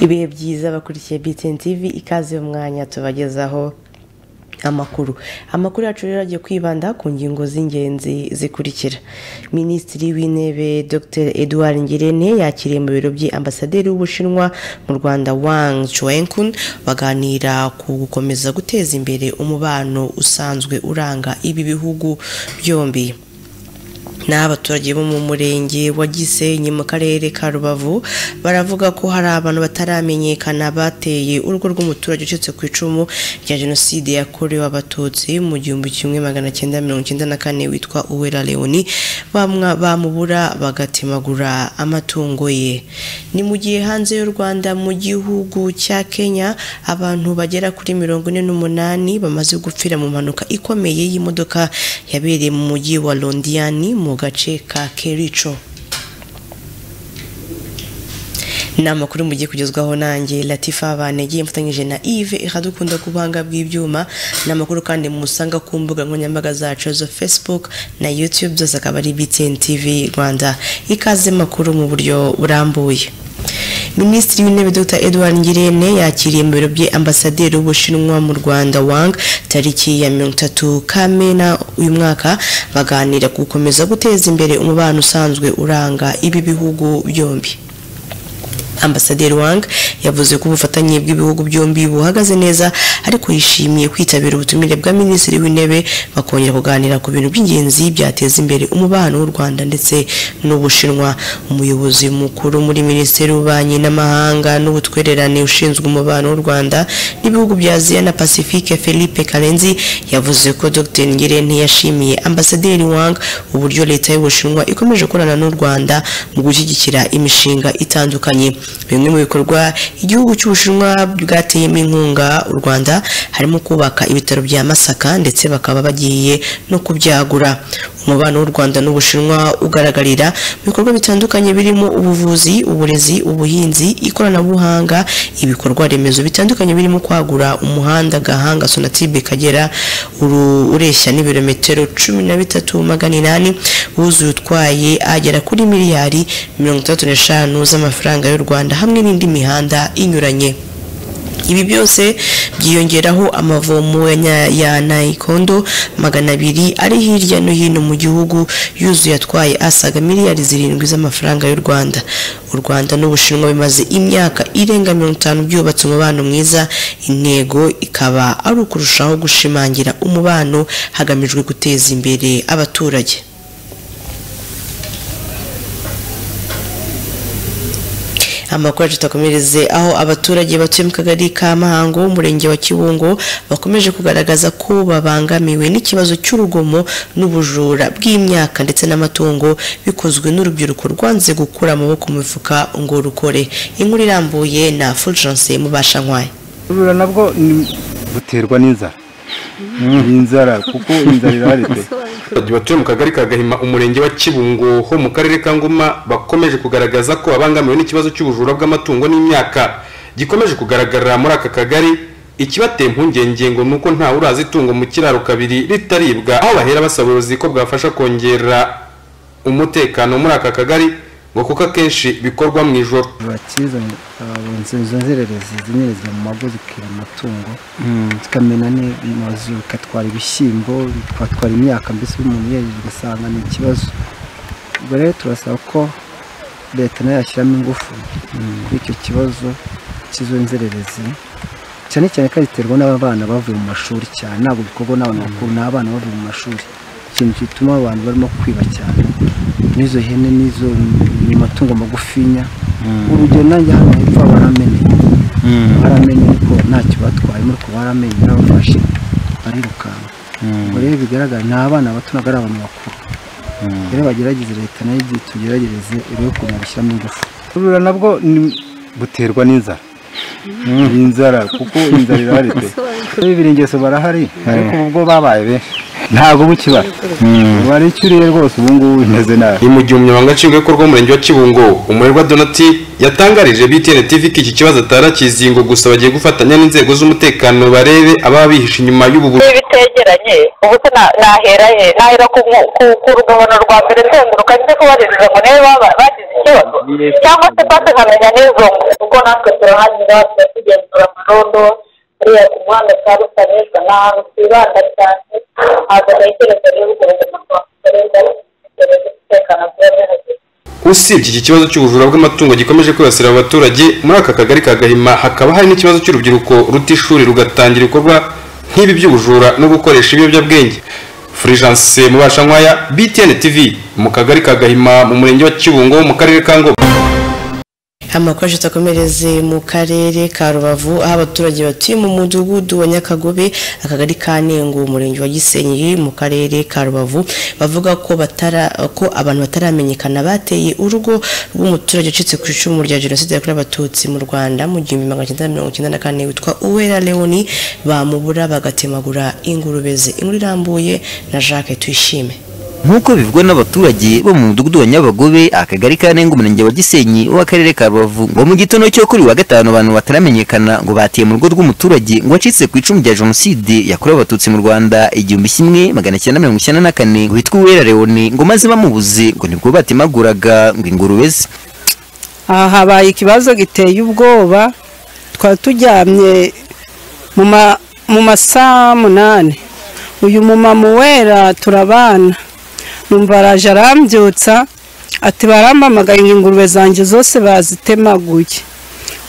ibihe byiza bakurikiye btn tv ikaze umwanya tubagezaho amakuru amakuru yacu rero agiye kwibanda ku ngingo z'ingenzi zikurikira minisitiri w'intebe dr edouard ngirente yakiriye mu biro bye ambasaderi w'ubushinwa mu rwanda wang chuenkun baganira ku gukomeza guteza imbere umubano usanzwe uranga ibi bihugu byombi n'abaturage bo mu murenge wa gisenyi mu karere ka rubavu baravuga ko hari abantu bataramenyekana bateye urugo rw'umuturage ucitse ku icumu rya jenoside yakorewe abatutsi mu gihumbi kimwe magana cyenda mirongo icyenda na kane witwa uwera leoni bamubura bagatemagura amatungo ye ni mu gihe hanze y'u rwanda mu gihugu cya kenya abantu bagera kuri mirongo ine n'umunani bamaze gupfira mu mpanuka ikomeye y'imodoka yabereye mu mujyi wa londiyani mu gace ka kerico ni amakuru mugiye kugezwaho nanjye latifa banegeye mfatanyije na ive iradukunda ku buhanga bw'ibyuma ni amakuru kandi musanga ku mbuga nkoranyambaga zacu zo facebook na youtube byose akaba ari btn tv rwanda ikaze makuru mu buryo burambuye minisitiri w'intebe dr edouard ngirente yakiriye mu biro bye ambasaderi w'ubushinwa mu rwanda wang tariki ya mirongo itatu kamena uyu mwaka baganira ku gukomeza guteza imbere umubano usanzwe uranga ibi bihugu byombi ambasaderi wang yavuze ko ubufatanye bw'ibihugu byombi buhagaze neza ariko yishimiye kwitabira ubutumire bwa minisitiri w'intebe bakongera kuganira ku bintu by'ingenzi byateza imbere umubano w'u rwanda ndetse n'ubushinwa umuyobozi mukuru muri minisiteri y'ububanyi n'amahanga n'ubutwererane ushinzwe umubano w'u rwanda n'ibihugu bya aziya na pacifique philippe karenzi yavuze ko dr ngirente yashimiye ambasaderi wang uburyo leta y'ubushinwa ikomeje gukorana n'u rwanda mu gushyigikira imishinga itandukanye bimwe mu bikorwa igihugu cy'ubushinwa bwateyemo inkunga u rwanda harimo kubaka ibitaro bya masaka ndetse bakaba bagiye no kubyagura umubano w'u rwanda n'ubushinwa ugaragarira mu bikorwa bitandukanye birimo ubuvuzi uburezi ubuhinzi ikoranabuhanga ibikorwa remezo bitandukanye birimo kwagura umuhanda gahanga sonatibe kagera ureshya n'ibirometero cumi na bitatu magana inani wuzuye utwaye agera kuri miliyari mirongo itandatu n'eshanu z'amafaranga y'u rwanda hamwe n'indi mihanda inyuranye ibi byose byiyongeraho amavomo ya nayikondo magana abiri ari hirya no hino mu gihugu yuzuye atwaye asaga miliyari zirindwi z'amafaranga y'u rwanda u rwanda n'ubushinwa bimaze imyaka irenga mirongo itanu byubatse umubano mwiza intego ikaba ari ukurushaho gushimangira umubano hagamijwe guteza imbere abaturage amakuru yacu tutakomereze aho abaturage batuye mu kagari ka mahango umurenge wa kibungo bakomeje kugaragaza ko babangamiwe n'ikibazo cy'urugomo n'ubujura bw'imyaka ndetse n'amatungo bikozwe n'urubyiruko rwanze gukura amaboko mu mifuka ngo rukore inkuru irambuye na fulgence mubashankwaya ubujura nabwo buterwa n'inzara ni inzara kuko inzara iraretse abaturage batuye mu kagari ka gahima umurenge wa kibungo ho mu karere ka ngoma bakomeje kugaragaza ko babangamiwe n'ikibazo cy'ubujura bw'amatungo n'imyaka gikomeje kugaragara muri aka kagari ikibateye impungenge ngo ni uko ntawe urazi itungo mu kiraro kabiri ritaribwa aho bahera basaba ubuyobozi ko bwafasha kongera umutekano muri aka kagari ngo kuko akenshi bikorwa mu ijoro bakizanye izo nzererezi zinyerezwa mu mago zikira amatungo zikamena n'amazu bikatwara ibishyimbo bikatwara imyaka mbese umuntu yejeje ugasanga ni ikibazo ubwo rero turasaba ko leta nayo yashyiramo ingufu kuri icyo kibazo cy'izo nzererezi cyane cyane ko ziterwa n'abana bavuye mu mashuri cyane ntabwo bikorwa n'abantu bakuru ni abana bavuye mu mashuri ikintu gituma abantu barimo kwiba cyane n'izo hene n'izo ni amatungo magufinya urugero nanjye hano hepfo baramenye baramenye ko ntacyo batwayemo ariko baramenye barabafashe barirukanka ubwo rero bigaragara ni abana bato ntabwo ari abantu bakuru rero bagerageze leta nayo igihe tugeragereze irebe ukuntu yabishyiramo ingufu ubujura nabwo buterwa n'inzara ni inzara kuko inzara iraretse bibiri ingeso barahari ariko ubwo babaye benshi ntabwo bukibara ubara icyo uriye rwose ubu ngubu bimeze nabi ni mu gihe umunyamabanga nshingwabikorwa w'umurenge wa kibungo umurerwa donati yatangarije btn tv ko iki kibazo atarakizi ngo gusa bagiye gufatanya n'inzego z'umutekano barebe ababa bihishe inyuma y'ubu bujura bitegeranye ubu se na- nahera he nahera ku ku- ku rugabano rwa mbere nzenguruka nze kubaririza ngo niba bagize ikibazo cyangwa se twase nkamenya n'izo ngo kuko natwe turahanyura tuba tugenzura amarondo uriya ku muhanda kwa rusanyijwe ni ahantu twibanda cyane ntabwo ntekereza rero ubwo buzima twakorerwa dutekereza umutekano tuba duhagaze usibye iki kibazo cy'ubujura bw'amatungo gikomeje kwibasira abo baturage muri aka kagari ka gahima hakaba hari n'ikibazo cy'urubyiruko ruta ishuri rugatangira ibikorwa nk'ibi by'ubujura no gukoresha ibiyobyabwenge furijanse mubashankwaya btn tv mu kagari ka gahima mu murenge wa kibungo mu karere ka ngoma amakuru atakomereze mu karere ka rubavu aho abaturage batuye mu mudugudu wa nyakagobe akagari ka nengo umurenge wa gisenyi mu karere ka rubavu bavuga ko batara ko abantu bataramenyekana bateye urugo rw'umuturage ucitse ku icumu rya jenoside yakorewe abatutsi mu rwanda mu gihumbi magana cyenda mirongo icyenda na kane witwa uwera leoni bamubura bagatemagura ingurube ze inkuru irambuye na jacques tuyishime nk'uko bivugwa n'abaturage bo mu mudugudu wa nyabagobe akagari ka nengo umurenge wa gisenyi w'akarere ka rubavu ngo mu gitondo cyo kuri wa gatanu abantu bataramenyekana ngo batiye mu rugo rw'umuturage ngo wacitse ku icumu rya jenoside yakorewe abatutsi mu rwanda igihumbi kimwe magana cyenda mirongo icyenda na kane witwa uwera leone ngo maze bamubuze ngo nibwo batemaguraga ngo ingurube ze aha habaye ikibazo giteye ubwoba twari turyamye mu ma- mu masaha munani uyu mumama uwera turabana numva araje arambyutsa ati barampamagaye ngo ingurube zanjye zose bazitemaguye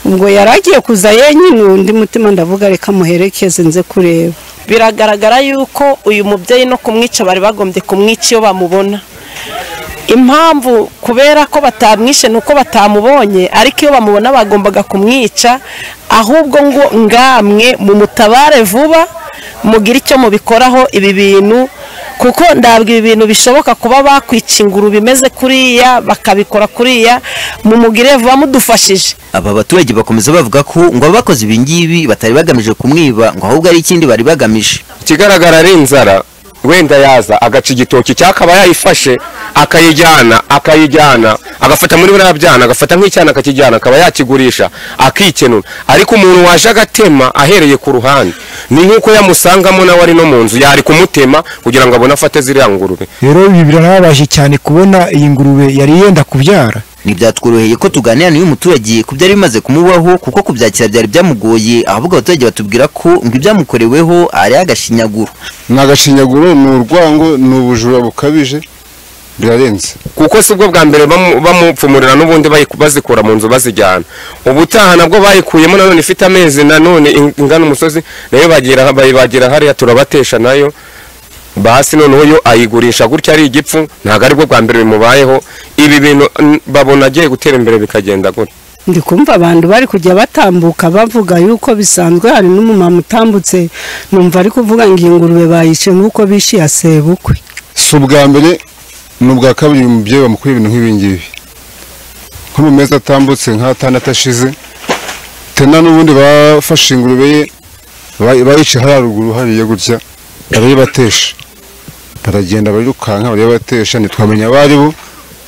ubwo yari agiye kuza yenyine undi mutima ndavuga reka muherekeze nze kureba biragaragara yuko uyu mubyeyi no kumwica bari bagombye kumwica iyo bamubona impamvu kubera ko batamwishe ni uko batamubonye ariko iyo bamubona bagombaga kumwica ahubwo ngo ngamwe mutabare vuba mugire icyo mubikoraho ibi bintu kuko ndabwo ibi bintu bishoboka kuba bakwica inguru bimeze kuriya bakabikora kuriya mumugire vuba mudufashije aba baturage bakomeza bavuga ko ngo abakoze ibi ngibi batari bagamije kumwiba ngo ahubwo ari ikindi bari bagamije ikigaragara ari inzara wenda yaza agaca igitoki cyakaba yayifashe akayijyana akayijyana agafata muri buriya byana agafata nk'icyana akakijyana akaba yakigurisha akikenura ariko umuntu waje agatema ahereye ku ruhande ni nk'uko yamusangamo nawe ari no mu nzu yari kumutema kugira ngo abone afate ziriya ngurube rero ibi birababaje cyane kubona iyi ngurube yari yenda kubyara ntibyatworoheye ko tuganira n'uyu muturage ku byari bimaze kumubaho kuko kubyakira byari byamugoye ahubwo abaturage batubwira ko ngo ibyamukoreweho ari agashinyaguro ni agashinyaguro ni urwango ni ubujura bukabije birarenze kuko si bwo bwa mbere bamu- bamupfumurira n'ubundi bayiku- bazikura mu nzu bazijyana ubutaha nabwo bayikuyemo nanone ifite amezi nanone ing- ingana umusozi nayo bagira bayibagira hariya turabatesha nayo basi noneho yo ayigurisha gutya ari igipfu ntabwo aribwo bwa mbere bimubayeho ibi bintu n- babona agiye gutera imbere bikagenda gutya ndi kumva abantu bari kujya batambuka bavuga yuko bisanzwe hari n'umumama utambutse numva ari kuvuga ngo iyi ngurube bayishe nk'uko bishe iya sebukwe si ubwa mbere ni ubwa kabiri uyu mubyeyi bamukorera ibintu nk'ibi ngibi nko mu mezi atambutse nk'atandatu ashize tena n'ubundi bafashe ingurube ye ba- bayica hariya ruguru hariya gutya barayibatesha baragenda barirukanka barayibatesha ntitwamenya abo ari bo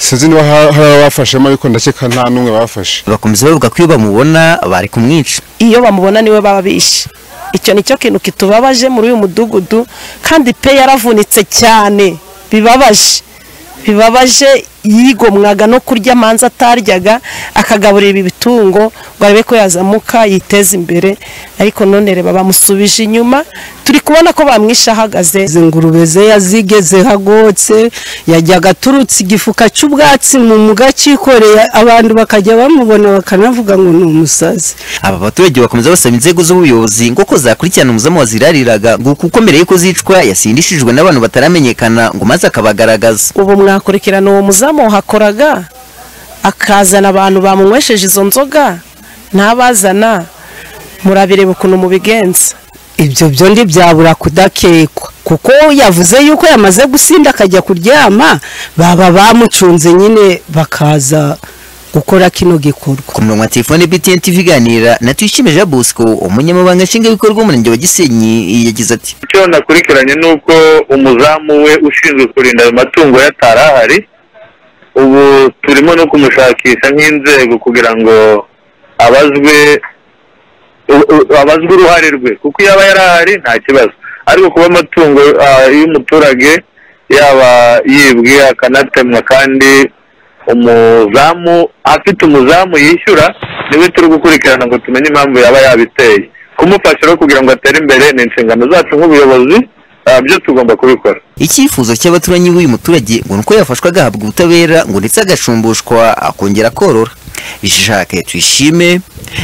sinzi niba ha- hari abafashemo ariko ndakeka nta n'umwe bafashe bakomeza bavuga ko iyo bamubona bari kumwica iyo bamubona niwe baba bishe icyo ni cyo kintu kitubabaje muri uyu mudugudu kandi pe yaravunitse cyane bibabaje bibabaje yigomwaga no kurya amanza ataryaga akagaburira ibi bitungo ngo arebe ko yazamuka yiteza imbere ariko none reba bamusubije inyuma turi kubona ko bamwishe ahagaze izi ngurube ze yazigeze hagotse yajyaga aturutse igifuka cy'ubwatsi mu muga acyikoreye abantu bakajya bamubona bakanavuga ngo ni umusazi aba baturage bakomeza basaba inzego z'ubuyobozi ngo ko zakurikirana umuzamu wazirariraga ngo kuko mbere y'uko zicwa yasindishijwe n'abantu bataramenyekana ngo maze akabagaragaza ubu mwakurikirana uwo muzamu wahakoraga akazana abantu bamunywesheje izo nzoga ntabazana murabireba ukuntu mubigenza ibyo byo ntibyabura kudakekwa kuko yavuze yuko yamaze gusinda akajya kuryama baba bamucunze nyine bakaza gukora kino gikorwa ku murongo wa telefone btn tv iganira na tuyishime jean bosco umunyamabanga nshingwabikorwa w'umurenge wa gisenyi yagize ati icyo nakurikiranye ni uko umuzamu we ushinzwe kurinda ayo matungo yatari ahari ubu turimo no kumushakisha nk'inzego kugira ngo abazwe u- u- abazwe uruhare rwe kuko iyo aba yari ahari nta kibazo ariko kuba amatungo ah, y'umuturage yaba yibwe akanatemwa kandi umuzamu afite umuzamu yishyura niwe turi gukurikirana ngo tumenye impamvu yaba yabiteye kumufasha rero kugira ngo atere imbere ni inshingano zacu nk'ubuyobozi ah, byo tugomba kubikora icyifuzo cy'abaturanyi b'uyu muturage ngo ni uko yafashwa agahabwa ubutabera ngo ndetse agacumbushwa akongera korora bishishake tuyishime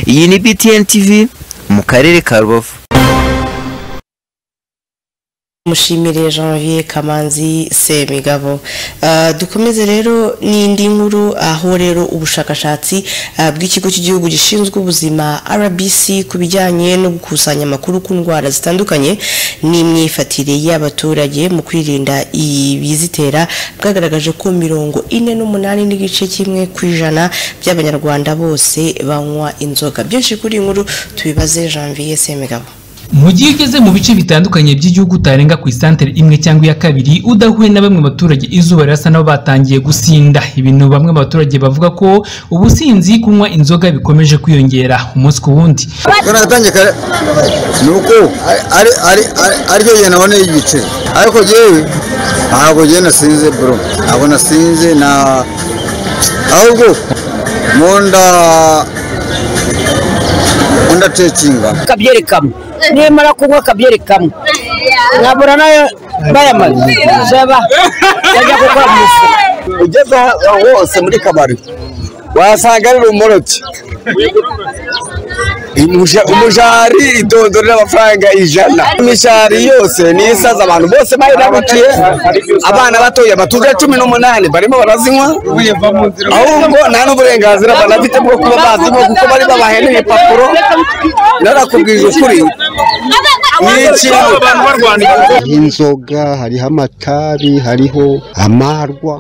iyi ni btn tv mu karere ka rubavu mushimire janvier kamanzi semigabo Ah, dukomeze rero n'indi nkuru aho rero ubushakashatsi ah, bw'ikigo cy'igihugu gishinzwe ubuzima rbc ku bijyanye no gukusanya amakuru ku ndwara zitandukanye n'imyifatire y'abaturage mu kwirinda ibizitera bwagaragaje ko mirongo ine n'umunani n'igice kimwe ku ijana by'abanyarwanda bose banywa inzoga byinshi kuri iyi nkuru tubibaze janvier semigabo mu gihe ugeze mu bice bitandukanye by'igihugu utarenga ku isantere imwe cyangwa iya kabiri udahuye na bamwe mu baturage izuba rirasa nabo batangiye gusinda ibintu bamwe mu baturage bavuga ko ubusinzi kunywa inzoga bikomeje kwiyongera umunsi ku wundi karatangika ni uko ari ari ari- aricyo gihe naboneye igice ariko yewe ntabwo njyewe nasinze bro ntabwo nasinze na ahubwo mu nda mu nda tekinga akabyerekamo nimara kunywa akabyerekamo nkabura nayo bayamaze jaba yajya gukora mu isi ugeze aho hose muri kabari wasanga ari rumoroki Imuja- umujari idondorera amafaranga ijana imishari yose niyo isaza abantu bose bayirabukiye abana batoya batuze cumi n'umunani barimo barazinywa ahubwo nta n'uburenganzira banafite bwo kuba bazinywa kuko bari babaheneye papuro narakubwije ukuri inzoga hariho amatabi hariho amarwa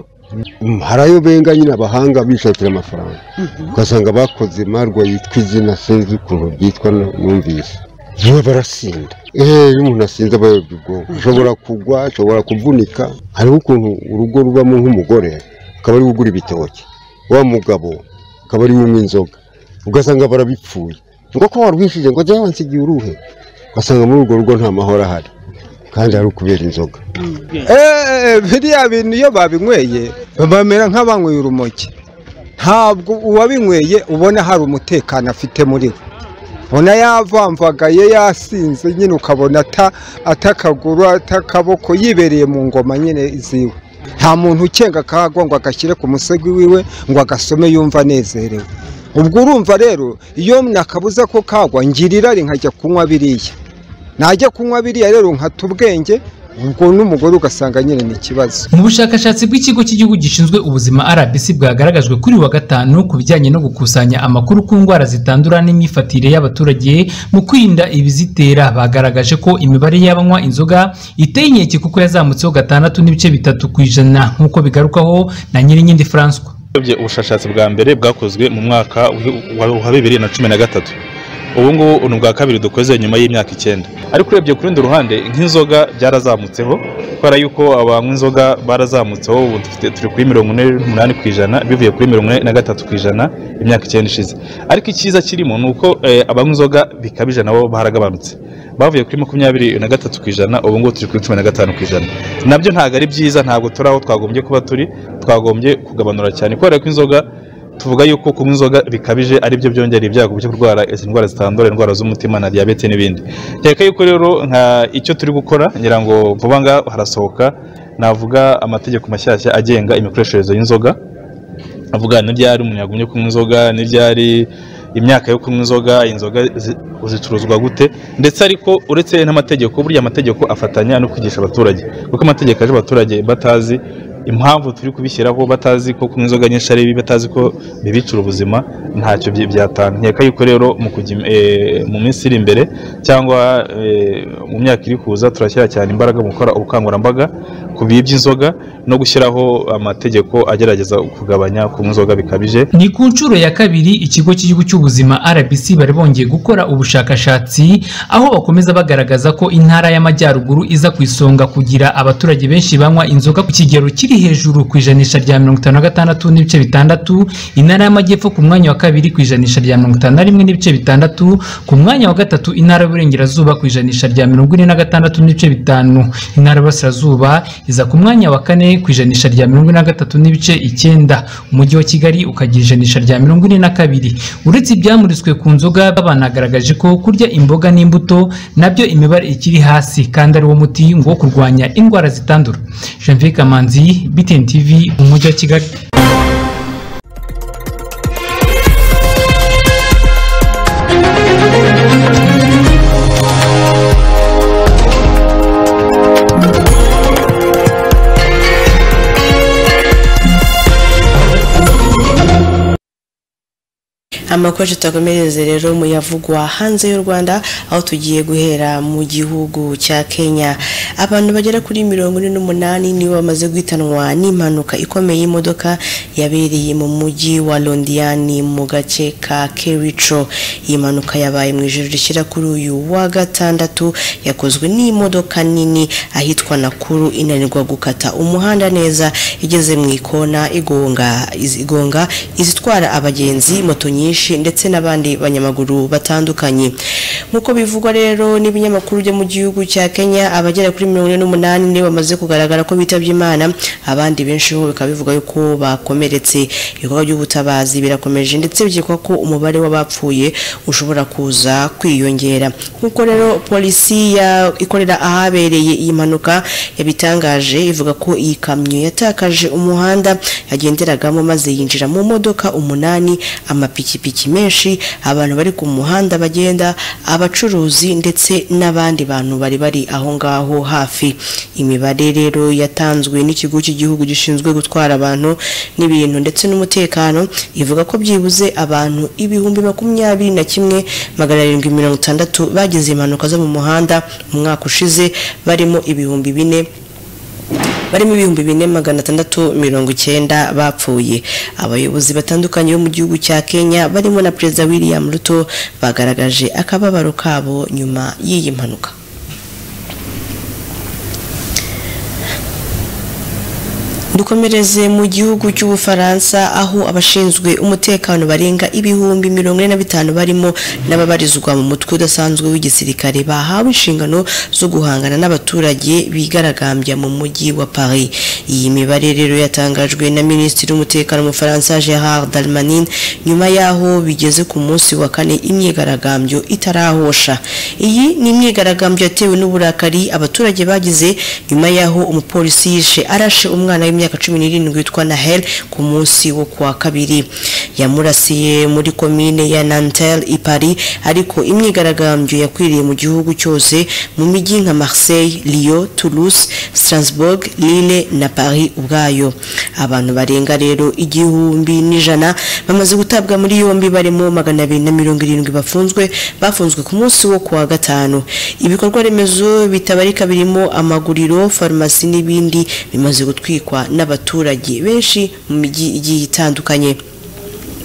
Mm, harayobenga nyine abahanga bishakira amafaranga ugasanga bakoze marwa yitwa izina sinzi ukuntu ryitwa nu- numvise yewe barasinda eee iyo umuntu asinze aba yobye ubwonko ashobora kugwa ashobora kuvunika hariho ukuntu urugo rubamo nk'umugore akaba ari we ugura ibitoki wa mugabo akaba ari we unywa inzoga ugasanga barabipfuye ngo ko warwishije ngo jyawe wansigiye uruhe ugasanga muri urwo rugo nta mahoro ahari kandi ari ukubera inzoga Eh, biriya bintu iyo babinyweye bamera nk'abanyweye urumogi ntabwo uwabinyweye ubona hari umutekano afite muri we ubona yavamvagaye yasinze nyine ukabona ata- atakaguru atakaboko yibereye mu ngoma nyine ziwe nta muntu ukenga akahagwa ngo agashyire ku musego wiwe ngo agasome yumva anezerewe ubwo urumva rero iyo nakabuza ko kagwa ngira irari nkajya kunywa biriya najya kunywa biriya rero nkata ubwenge ubwo n'umugore ugasanga nyine ni ikibazo mu bushakashatsi bw'ikigo cy'igihugu gishinzwe ubuzima rbc bwagaragajwe kuri uyu wa gatanu ku bijyanye no gukusanya amakuru ku ndwara zitandura n'imyifatire y'abaturage mu kwirinda ibizitera bagaragaje ko imibare y'abanywa inzoga iteye inkeke kuko yazamutseho gatandatu n'ibice bitatu ku ijana nk'uko bigarukaho na nyirinkindi francois urebye ubushakashatsi bwa mbere bwakozwe mu mwaka w'i- wa- wa bibiri na cumi na gatatu ubu ngubu ni ubwa kabiri dukoze nyuma y'imyaka icyenda ariko urebye ku rundi ruhande nk'inzoga byarazamutseho kubera yuko abanywa inzoga barazamutseho ubu dufite- turi kuri mirongo ine n'umunani ku ijana bivuye kuri mirongo ine na gatatu ku ijana imyaka icyenda ishize ariko icyiza kirimo ni uko eh, abanywa inzoga bikabije nabo baragabanutse bavuye kuri makumyabiri na gatatu ku ijana ubu ngubu turi kuri cumi na gatanu ku ijana nabyo ntabwo ari byiza ntabwo turi aho twagombye kuba turi twagombye kugabanura cyane kubera ko inzoga tuvuga yuko kunywa inzoga bikabije aribyo byongera ibyago byo kurwara izi ndwara zitandura indwara z'umutima na diyabete n'ibindi kereka yuko rero nka icyo turi gukora ngira ngo vuba ngaha harasohoka navuga amategeko mashyashya agenga imikoreshereze y'inzoga avuga n'ibyari umuntu yagumye kunywa inzoga n'ibyari imyaka yo kunywa inzoga inzoga zi- zicuruzwa gute ndetse ariko uretse n'amategeko burya amategeko afatanya no kwigisha abaturage kuko amategeko aje abaturage batazi impamvu turi kubishyiraho batazi ko kunywa inzoga nyinshi ari bibi batazi ko bibicira ubuzima ntacyo byi- byatanga nkeka yuko rero mu kujya im- eh, mu minsi iri imbere cyangwa eh, mu myaka iri kuza turashyira cyane imbaraga mu gukora ubukangurambaga ku bibi by'inzoga no gushyiraho amategeko agerageza kugabanya kunywa inzoga bikabije ni ku nshuro ya kabiri ikigo cy'igihugu cy'ubuzima rbc bari bongeye gukora ubushakashatsi aho bakomeza bagaragaza ko intara y'amajyaruguru iza ku isonga kugira abaturage benshi banywa inzoga ku kigero kiri hejuru ku ijanisha rya mirongo itanu na gatandatu n'ibice bitandatu intara y'amajyepfo ku mwanya wa kabiri ku ijanisha rya mirongo itanu na rimwe n'ibice bitandatu ku mwanya wa gatatu intara y'uburengerazuba ku ijanisha rya mirongo ine na gatandatu n'ibice bitanu intara y'uburasirazuba iza ku mwanya wa kane ku ijanisha rya mirongo ine na gatatu n'ibice icyenda umujyi wa kigali ukagira ijanisha rya mirongo ine na kabiri uretse ibyamuriswe ku nzoga banagaragaje ko kurya imboga n'imbuto nabyo imibare ikiri hasi kandi ari wo muti ngo wo kurwanya indwara zitandura janvier kamanzi btn tv umujyi wa kigali amakuru tutakomereze rero mu yavugwa hanze y'u rwanda aho tugiye guhera mu gihugu cya kenya abantu bagera kuri mirongo ine n'umunani nibo bamaze guhitanwa n'impanuka ikomeye y'imodoka yabereye mu mujyi wa londiyani mu gace ka kerico iyi mpanuka yabaye mu ijoro rishyira kuri uyu wa gatandatu yakozwe n'imodoka nini ahitwa nakuru inanirwa gukata umuhanda neza igeze mu ikona igonga igonga izitwara abagenzi moto nyinshi nyinshi ndetse n'abandi banyamaguru batandukanye nk'uko bivugwa rero n'ibinyamakuru byo mu gihugu cya kenya abagera kuri mirongo ine n'umunani nibo bamaze kugaragara ko bitabye imana abandi benshi bo bikaba bivuga yuko bakomeretse ibikorwa by'ubutabazi birakomeje ndetse bikekwa ko umubare w'abapfuye ushobora kuza kwiyongera nk'uko rero polisi ya ikorera ahabereye iyi mpanuka yabitangaje ivuga ko iyi kamyo yatakaje umuhanda yagenderagamo maze yinjira mu modoka umunani amapikipiki amapikipiki menshi abantu bari ku muhanda bagenda abacuruzi ndetse n'abandi bantu bari bari aho ngaho hafi imibare rero yatanzwe n'ikigo cy'igihugu gishinzwe gutwara abantu n'ibintu ndetse n'umutekano ivuga ko byibuze abantu ibihumbi makumyabiri na kimwe magana arindwi mirongo itandatu bagize impanuka zo mu muhanda mu mwaka ushize barimo ibihumbi bine barimo ibihumbi bine magana atandatu mirongo icyenda bapfuye abayobozi batandukanye bo mu gihugu cya kenya barimo na perezida william ruto bagaragaje akababaro kabo nyuma y'iyi mpanuka dukomereze mu gihugu cy'ubufaransa aho abashinzwe umutekano barenga ibihumbi mirongo ine na bitanu barimo n'ababarizwa mu mutwe udasanzwe w'igisirikare bahawe inshingano zo guhangana n'abaturage bigaragambya mu mujyi wa paris iyi mibare rero yatangajwe na minisitiri w'umutekano mu faransa gerard dalmanin nyuma y'aho bigeze ku munsi wa kane imyigaragambyo itarahosha iyi ni imyigaragambyo yatewe n'uburakari abaturage bagize nyuma y'aho umupolisi yishe arashe umwana w'imyaka w'imyaka cumi n'irindwi witwa nahel ku munsi wo kuwa kabiri yamurasiye muri komine ya nantel i paris ariko imyigaragambyo yakwiriye mu gihugu cyose mu mijyi nka marseille lyon toulouse strasbourg lille na paris ubwayo abantu barenga rero igihumbi n'ijana bamaze gutabwa muri yombi barimo magana abiri na mirongo irindwi bafunzwe bafunzwe ku munsi wo kuwa gatanu ibikorwa remezo bitabarika birimo amaguriro farumasi n'ibindi bimaze gutwikwa n'abaturage benshi mu mijyi igiye itandukanye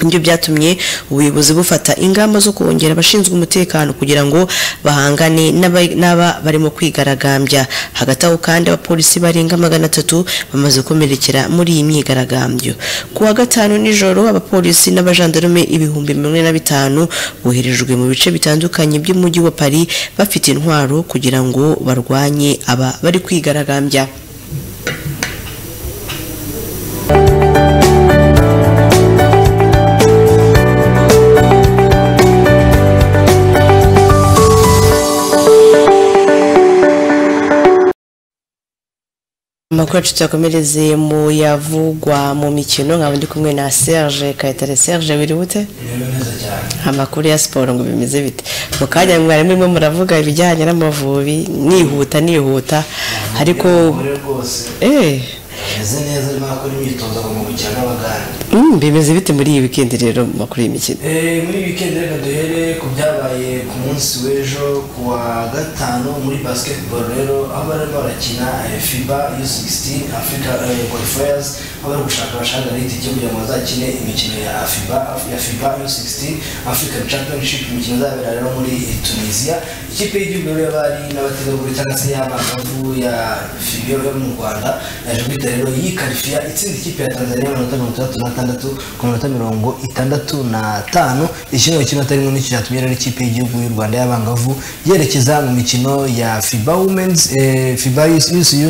nibyo byatumye ubuyobozi bufata ingamba zo kongera abashinzwe umutekano kugira ngo bahangane n'aba- n'aba barimo kwigaragambya hagati aho kandi abapolisi barenga magana atatu bamaze gukomerekera muri iyi myigaragambyo ku wa gatanu nijoro abapolisi n'abajandarume ibihumbi mirongo ine na bitanu boherejwe mu bice bitandukanye by'umujyi wa paris bafite intwaro kugira ngo barwanye aba bari kwigaragambya amakuru yacu tuyakomereze mu yavugwa mu mikino nkaba ndi kumwe na serge kayitare serge biri bute amakuru ya siporo ngo bimeze bite mu kanya mwari murimo muravuga ibijyanye n'amavubi nihuta nihuta ariko eh ameze neza arimo arakora imyitozo ngororamubiri n'abaganga mm, bimeze bite muri iyi wikendi rero mu makuru y'imikino Eh, muri wikendi reka duhere ku byabaye ku munsi w'ejo ku wa gatanu muri basketball rero aho barimo barakina eh, fiba u16 africa eh, qualifiers bari gushaka abashaka itike kugira ngo bazakine imikino ya fiba ya fiba u16 african championship imikino izabera rero muri tunisia ikipe y'igihugu rero y'abari n'abategarugori cyangwa se y'abangavu ya fibio yo mu rwanda yaje guhita rero yikarifiya itsinda ikipe ya tanzania amanota mirongo itandatu n'atandatu ku minota mirongo itandatu n'atanu ikintu kimwe atarimo n'icyo cyatumye rero ikipe y'igihugu y'u rwanda y'abangavu yerekeza mu mikino ya fiba women's eh, fiba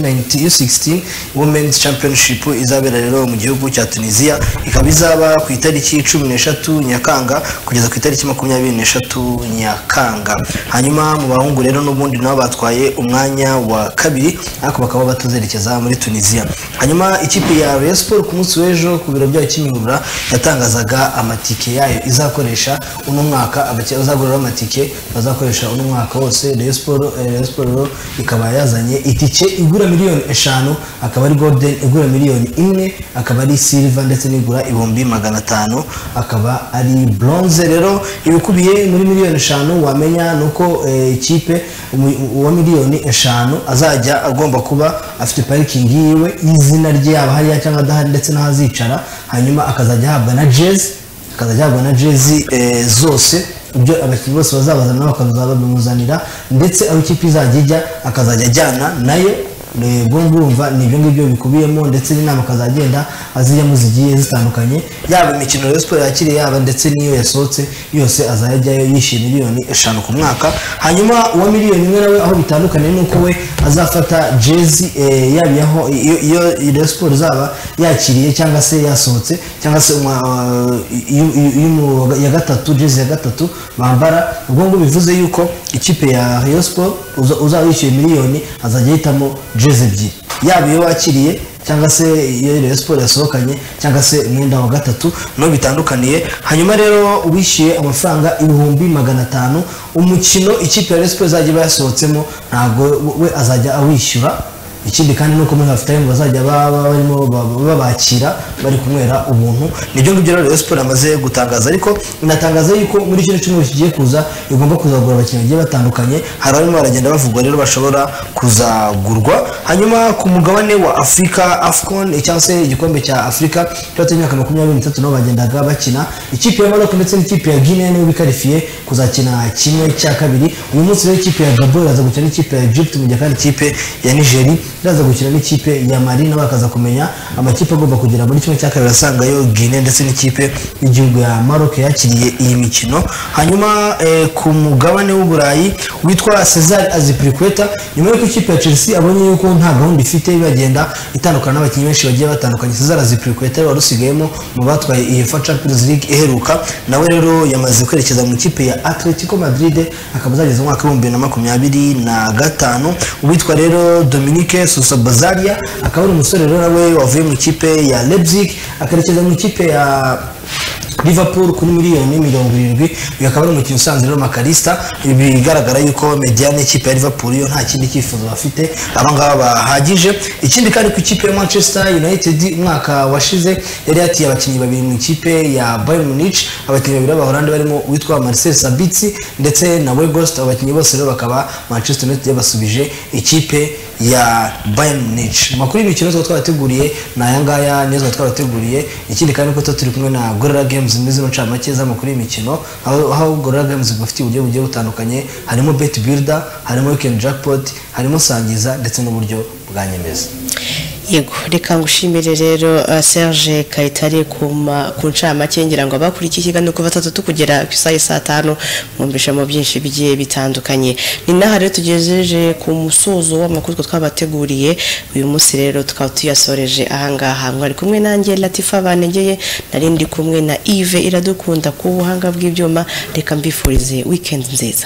u16 women's championship izabera rero mu gihugu cya tunisia ikaba izaba ku itariki cumi n'eshatu nyakanga kugeza ku itariki makumyabiri n'eshatu nyakanga hanyuma mu bahungu rero n'ubundi nabo batwaye umwanya wa kabiri ariko bakaba batazerekeza muri tunisia hanyuma ikipe ya rayon sport ku munsi w'ejo ku biro byayo kimihurura yatangazaga amatike yayo izakoresha uno mwaka abakiriya bazaguriraho amatike bazakoresha uno mwaka wose rayon sport eh, Rayon Sport rero ikaba yazanye itike igura miliyoni eshanu akaba ari golden igura miliyoni imwe akaba ari silver ndetse n'igura ibihumbi magana atanu akaba ari bronze rero ibikubiye muri miliyoni eshanu wamenya ni uko eh, ikipe umu- uwa miliyoni eshanu azajya agomba kuba afite parikingi yiwe y'izina rye yaba hariya cyangwa adahari ndetse n'ahazicara hanyuma akazajya ahabwa na jezi akazajya ahabwa na jezi eh, zose ibyo abakinnyi bose bazabazana nabo bakazaba babimuzanira ndetse aho ikipe izajya ijya akazajya ajyana nayo eh, ubwo ngumva ni ibyo ngibyo bikubiyemo ndetse n'inama akazagenda azijyamo zigiye zitandukanye yaba imikino Rayon Sport yakiriye yaba ndetse n'iyo yasohotse yose azajya ajyayo yishyuye miliyoni eshanu ku mwaka hanyuma uwa miliyoni imwe nawe aho bitandukaniye ni uko we azafata jezi eh, yaba iyaho iyo iyo Rayon Sport izaba yakiriye cyangwa se yasohotse cyangwa se umwa- iyo- iyo- iyo mu- ya gatatu jezi ya gatatu bambara ubwo ngubwo bivuze yuko ikipe ya Rayon Sport uza- uzaba yishyuye miliyoni azajya ahitamo jezi ebyiri yaba iyo wakiriye cyangwa se iyo Rayon Sport yasohokanye cyangwa se umwenda wa gatatu no bitandukaniye hanyuma rero uwishyuye amafaranga ibihumbi magana atanu umukino ikipe ya Rayon Sport izajya iba yasohotsemo ntabwo we azajya awishyura ikindi kandi nuko muri half time bazajya baba barimo ba- babakira bari kunywera ubuntu nibyo ngibyo rero Rayon Sport amaze gutangaza ariko inatangaza yuko muri kino cyumweru kigiye kuza igomba kuzagura abakinnyi bagiye batandukanye hari abarimo baragenda bavugwa rero bashobora kuzagurwa hanyuma ku mugabane wa afurika afcon cyangwa se igikombe cya afurika cyangwa imyaka makumyabiri n'itatu nabo bagendaga bakina ikipe ya maroko ndetse n'ikipe ya guinea nibo bikarifiye kuzakina kimwe cya kabiri uyu munsi rero ikipe ya gabo iraza gukina n'ikipe ya egypt mu gihe kandi ikipe ya nigeri iraza gukina n'ikipe ya mari nabo bakaza kumenya amakipe agomba kugera muri kimwe cya kabiri asangayo guinea ndetse n'ikipe y'igihugu ya maroko yakiriye iyi mikino hanyuma eh, ku mugabane w'uburayi witwa cesar azipirikweta nyuma y'uko ikipe ya chelsea abonye yuko nta gahunda ifite bagenda itandukana n'abakinnyi benshi bagiye batandukanye cesar azipirikweta wari usigayemo mu batwaye uefa champions league iheruka nawe rero yamaze kwerekeza mu ikipe ya atletico madrid akaba azageza mu mwaka w'ibihumbi bibiri na makumyabiri na gatanu uwitwa rero dominique sosa bazaria akaba ari umusore rero nawe wavuye mu ikipe ya leipzig akerekeza mu ikipe ya liverpool kuri miliyoni mirongo irindwi uyu akaba ari umukino usanzwe rero makarista ibi bigaragara yuko mediane ikipe ya liverpool yo nta kindi cyifuzo bafite abangaba bahagije ikindi kandi ku ikipe ya manchester united umwaka washize yari yatiye abakinnyi babiri mu ikipe ya bayern munich abakinnyi babiri b'abahorandi barimo uwitwa marcel sabitsi ndetse na wegost abakinnyi bose rero bakaba manchester united yabasubije ikipe ya bayern munich amakuru y'imikino twaba twabateguriye ni aya ngaya niyo twaba twabateguriye ikindi kandi ko tuba turi kumwe na gorilla games muri zino ncamake z'amakuru y'imikino aho aho gorilla games igufitiye uburyo bugiye butandukanye harimo bet builder harimo weekend jackpot harimo sangiza ndetse n'uburyo bwa nyemeza yego reka ngushimire rero uh, serge kayitare ku ma- ku ncamake ngira ngo abakurikiye ikiganiro kuva batatu tukugera ku isaha ya saa tanu mwumvisha mu byinshi bigiye bitandukanye ni naha rero tugejeje ku musozo w'amakuru twe twabateguriye uyu munsi rero tukaba tuyasoreje ahangaha mwari kumwe nanjye latifa banegeye nari ndi kumwe na ive iradukunda ku buhanga bw'ibyuma reka mbifurize weekend nziza